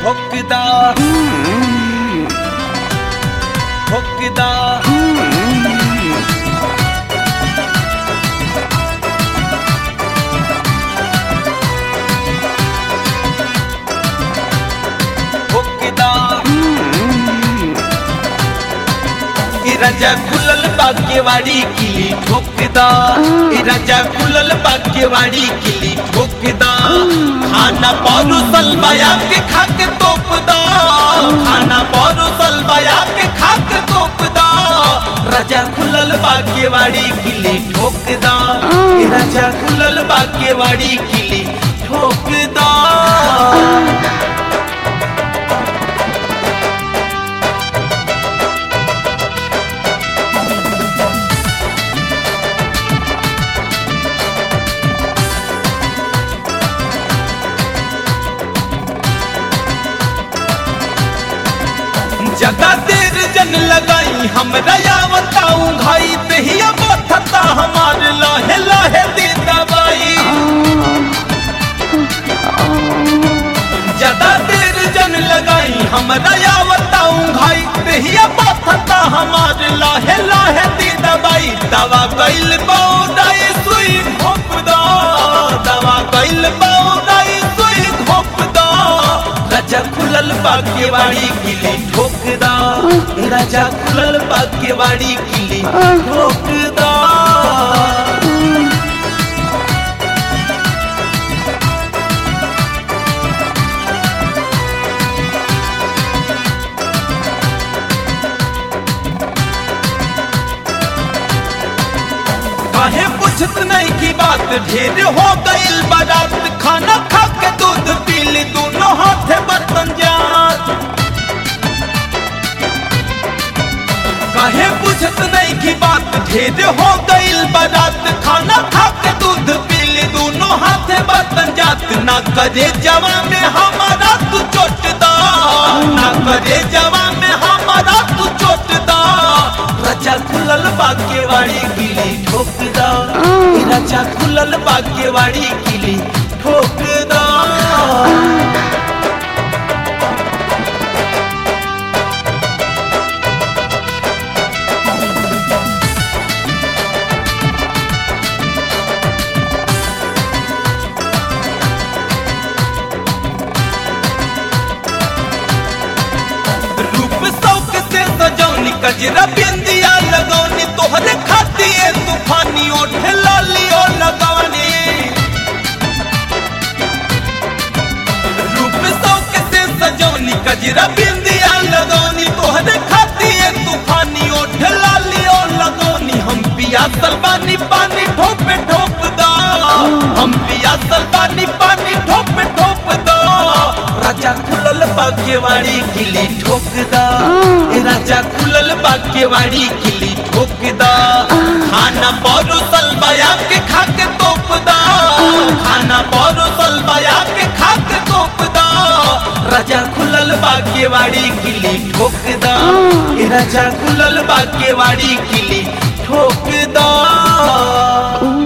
ठोकदा ठोकदा ठोकदा ई राजा खुलल बागेवाड़ी किली ठोकदा ई राजा खुलल बागेवाड़ी किली ठोकदा खाना परोसल बया के खाके तोपदा खाना परोसल बया के खाके तोपदा राजा खुलल बागेवाड़ी किली ठोकदा ई राजा खुलल बागेवाड़ी किली ठोकदा ज्यादा देर जन लगाई हमरा या बताऊं भाई दहिया बथता हमार लाहे लाहे दे दवाई ज्यादा देर जन लगाई हमरा या बताऊं भाई दहिया बथता हमार लाहे लाहे दे दवाई दवा कैल बौदाई सुई घोप दो दवा कैल बौदाई सुई घोप दो राजा खुलल बागेवाड़ी किली ठोकदा राजा खुलल बागेवाड़ी किली ठोकदा काहे पूछत नहीं की बात ढेर हो गईल बारात खाना खा के दूध पी ली दोनों हाथे बर्तन जात काहे पूछत नहीं की बात ढेर हो गईल बारात खाना खा के दूध पी ली दोनों हाथे बर्तन जात ना करे जवा में हमारा तू चोट दा ना करे जवा में हमारा तू चोट दा राजा खुलल बागेवाड़ी किली ठोकदा ई राजा खुलल बागेवाड़ी किली ठोकदा रूप शौक से सजौनी कजरा बिंदिया लगौनी तोहरे खातिर तूफानी ओठ लालियो लगौनी रूप शौक से सजौनी कजरा बिंदिया लगौनी तोहरे खातिर तूफानी ओठ लालियो लगौनी हम पिया सलबानी पानी ठोपे ठोप दा हम पिया सलबानी पानी ठोपे ठोप दा राजा खुलल बागेवाड़ी किली ठोकदा ए राजा खुलल बागेवाड़ी किली ठोकदा खाना परोसल बया के खाके तोपदा खाना परोसल बया के खाके तोपदा राजा खुलल बागेवाड़ी किली ठोकदा ए राजा खुलल बागेवाड़ी किली ठोकदा